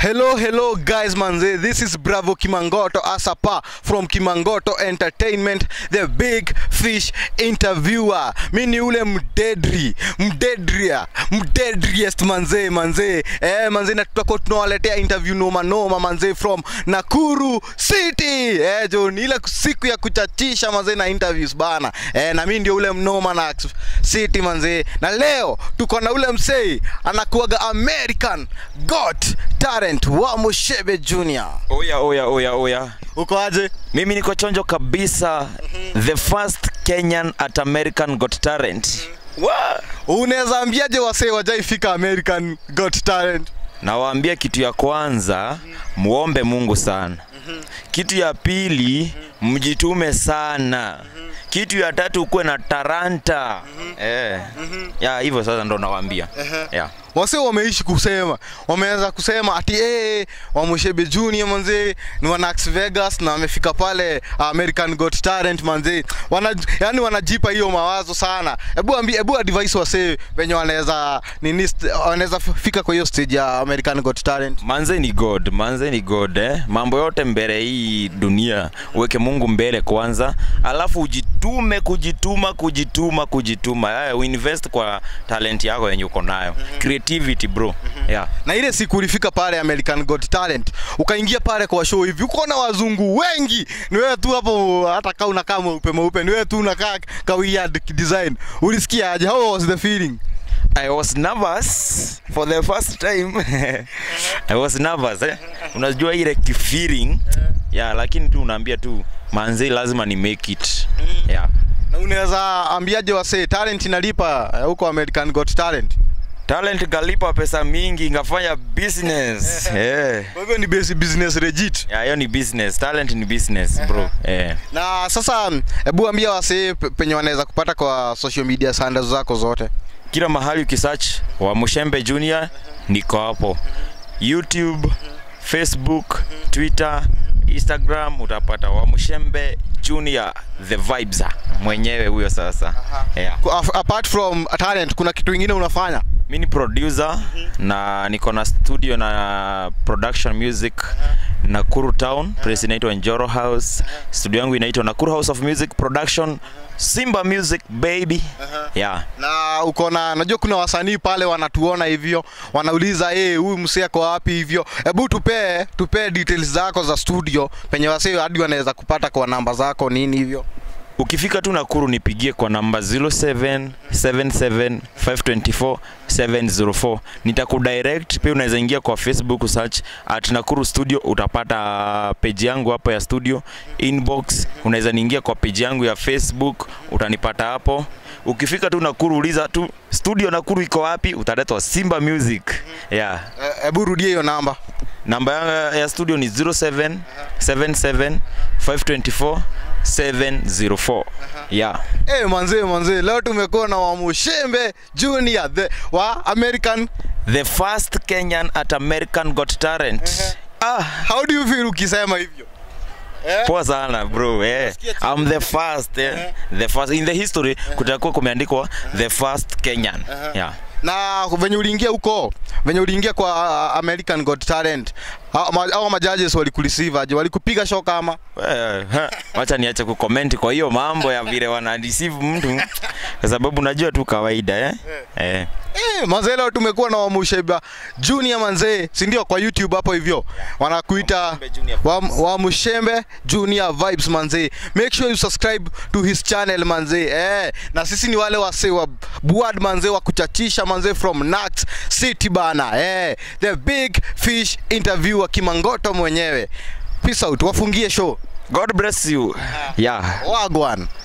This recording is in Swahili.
Hello, hello, guys, manze. This is Bravo Kimangoto Asapa from Kimangoto Entertainment, the big fish interviewer. Mi ni ule mdedri, mdedria, mdedriest manze, manze. Eh, manze, na tutakuwa tunawaletea interview noma noma manze from Nakuru City. Eh, jo, ni ile siku ya kuchachisha manze na interviews bana. Eh, na mi ndio ule mnoma na City manze. Na leo tuko na ule msei anakuaga American Got Talent wa Mushebe Junior. Oya, oya, oya, oya. Uko aje? Mimi niko chonjo kabisa. The first Kenyan at American Got Talent. Wa! Unaweza ambiaje wasee wajaifika American Got Talent? Nawaambia kitu ya kwanza, muombe Mungu sana. Kitu ya pili, mjitume sana. Kitu ya tatu ukuwe na taranta. Eh. Ya hivyo sasa ndo nawaambia. Yeah. Wasee wameishi kusema, wameanza kusema ati eh, wa Mushebe Junior manze ni wa Nax Vegas na wamefika pale American Got Talent manze. Wana, yani wanajipa hiyo mawazo sana. Hebu ambie, hebu advise wasee venye wanaweza nini st- wanaweza fika kwa hiyo stage ya American Got Talent. Manze ni God, manze ni God eh. Mambo yote mbele hii dunia, uweke Mungu mbele kwanza, alafu ujitume, kujituma, kujituma, kujituma. Eh, uinvest kwa talent yako yenye uko nayo. Creativity bro. Yeah. na ile siku ulifika pale American Got Talent ukaingia pale kwa show hivi uko na wazungu wengi ni wewe tu hapo hata kama unakaa mweupe mweupe ni wewe tu unakaa ka weird design ulisikia aje how was the feeling I was nervous for the first time. I was nervous eh. Unajua ile feeling. Yeah, lakini tu unaambia tu manze lazima ni make it. Yeah. na unaweza ambiaje wasee talent inalipa eh, huko American Got Talent Talent kalipa pesa mingi ngafanya business. Eh. kwa hivyo ni basi business legit Yeah, hiyo ni business. Talent ni business, bro. Eh. na sasa hebu ambia wasee pe- penye wanaweza kupata kwa social media handles zako zote Kila mahali ukisearch wa Mushembe Junior niko hapo. YouTube, Facebook, Twitter, Instagram utapata wa Mushembe Junior the vibes mwenyewe huyo sasa. Yeah. Ku- af- apart from talent kuna kitu kingine unafanya Mi ni producer na niko na studio na production music Nakuru Town, place inaitwa Njoro House. Studio yangu inaitwa Nakuru House of Music Production, Simba Music baby. Yeah. na uko na najua kuna wasanii pale wanatuona hivyo wanauliza eh huyu msee ako wapi hivyo hebu tupee tupee details zako za studio penye wasee hadi wanaweza kupata kwa namba zako nini hivyo Ukifika tu Nakuru nipigie kwa namba 0777524704 nitakudirect. Pia unaweza ingia kwa Facebook search at Nakuru Studio, utapata page yangu hapo ya studio inbox. Unaweza niingia kwa page yangu ya Facebook, utanipata hapo. Ukifika tu Nakuru uliza tu studio Nakuru iko wapi, utaletwa Simba Music. Yeah. Eh, hebu rudie hiyo namba Namba yangu ya studio ni 0777524704. Yeah. eh manzee manzee leo tumekuwa na Wamushembe Junior the wa American The first Kenyan at American Got Talent. Ah, how do you feel ukisema hivyo eh? poa sana bro eh. Nasikia tu- I'm the first eh. The first in the history kutakuwa kumeandikwa the first Kenyan. Yeah. na venye uliingia huko venye uliingia kwa uh, American Got Talent hao ma- hao majudges walikureceive aje walikupiga show kama Eh, ha, Wacha niache kucomment kwa hiyo mambo ya vile wana deceive mtu kwa sababu najua tu kawaida eh. Eh. Eh, manzee leo tumekuwa na Wamusheba Junior manzee, si ndio kwa YouTube hapo hivyo. Wanakuita Wamushembe Junior wa, Wamushembe Junior Vibes manzee. Make sure you subscribe to his channel manzee. Eh, na sisi ni wale wase wa Buad manzee wa kuchachisha manzee from Nax City bana. Eh, the big fish interviewer Kimangoto mwenyewe. Peace out, wafungie show. God bless you. Yeah. Wagwan.